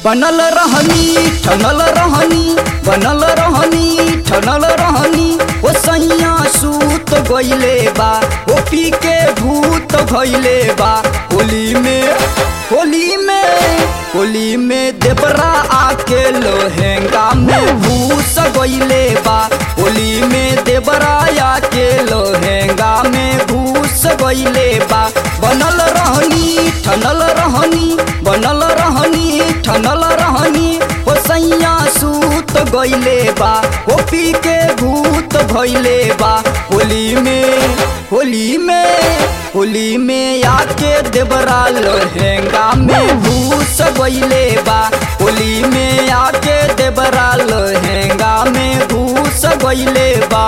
बनल रहनी ठनल रहनी बनल रहनी ठनल रहनी ओ सैया सूत गइले बा ओ पी के भूत भइले बा होली में होली में होली में देवरा आके लोहेंगा में भूस गइले बा होली में देवरा आके लोहेंगा में भूस गइले बा बनल रहनी ठनल रहनी बनल रहनी ठनल रहनी ओ सैया सूत गइले बा ओ पी के भूत भइले बा होली में होली में होली में आके देवरा लहंगा में भूस गइले बा होली में आके देवरा लहंगा में भूस गइले बा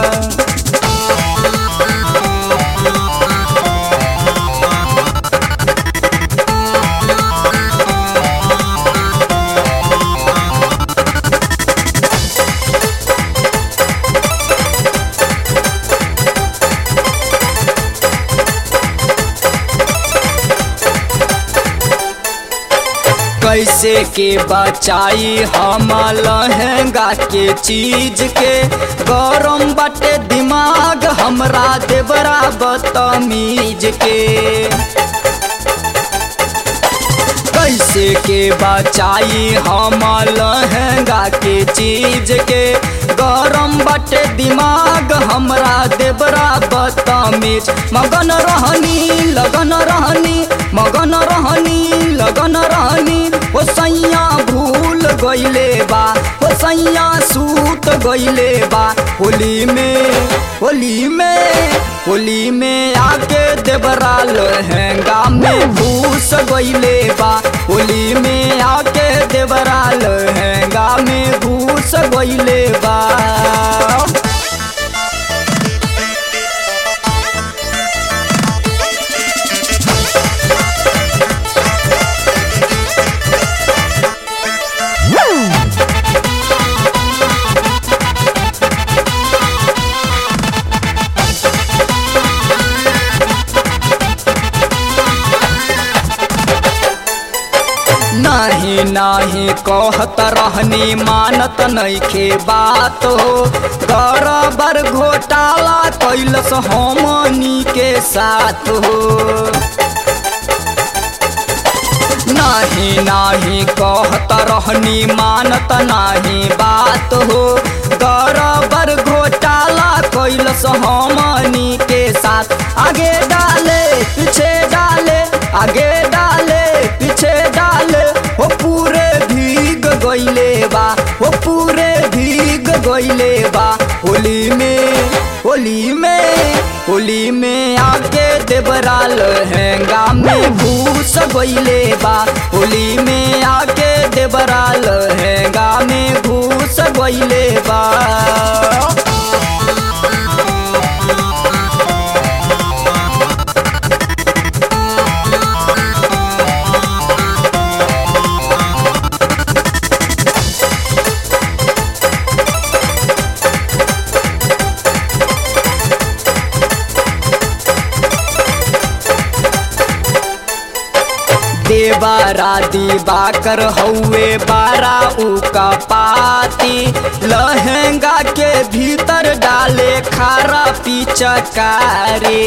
कैसे के बचाई हम लहंगा के चीज के गरम बाटे दिमाग हमरा देवरा बदतमीज के कैसे के बचाई हम लहंगा के चीज के गरम बाटे दिमाग हमरा देवरा बदतमीज मगन रहनी लगन रहनी मगन रहनी लगन रहनी ओ सैया भूल गइले बा ओ सैया सूत गइले बा होली में होली में होली में आके देवरा लहंगा में भूस गइले बा होली में आके देवरा लहंगा में भूस गइले बा नाही नाही कहत रहनी मानत नइखे बात हो बराबर घोटाला कैलस हमनी के साथ हो नाही नाही कहत रहनी मानत नाही बात हो बराबर घोटाला कैलस हमनी के साथ आगे डाले पीछे डाले आगे डाले पीछे डाले हो पूरे भीग गइले बा हो पूरे भीग गइले बा होली में होली में होली में आके देवरा लहंगा में भूस गइले बा होली में आके देवरा लहंगा में भूस गइले बा देवारा दिवाकर हौवे बारा उका पाती लहंगा के भीतर डाले खारा पिचकारी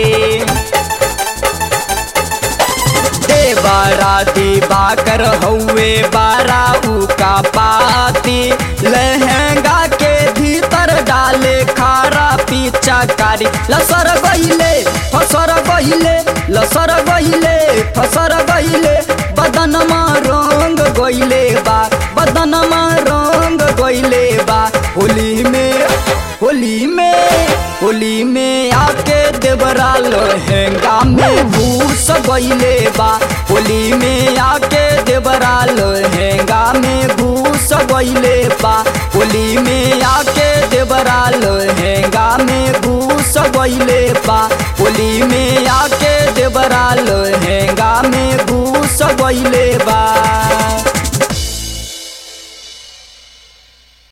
देवारा दिवाकर हौवे बारा उका पाती लहंगा के भीतर डाले खारा पिचकारी लसर गइले फसर गइले लसर गइले फसर गइले बदनमा रंग गइले बा बदनमा रंग गइले बा होली में होली में होली में आके देवरा लहंगा में भूस गइले बा होली में आके देवरा लहंगा में भूस गइले बा होली में आके देवरा लहंगा में भूस गइले बा होली में आके देवरा लहंगा में घूस गइले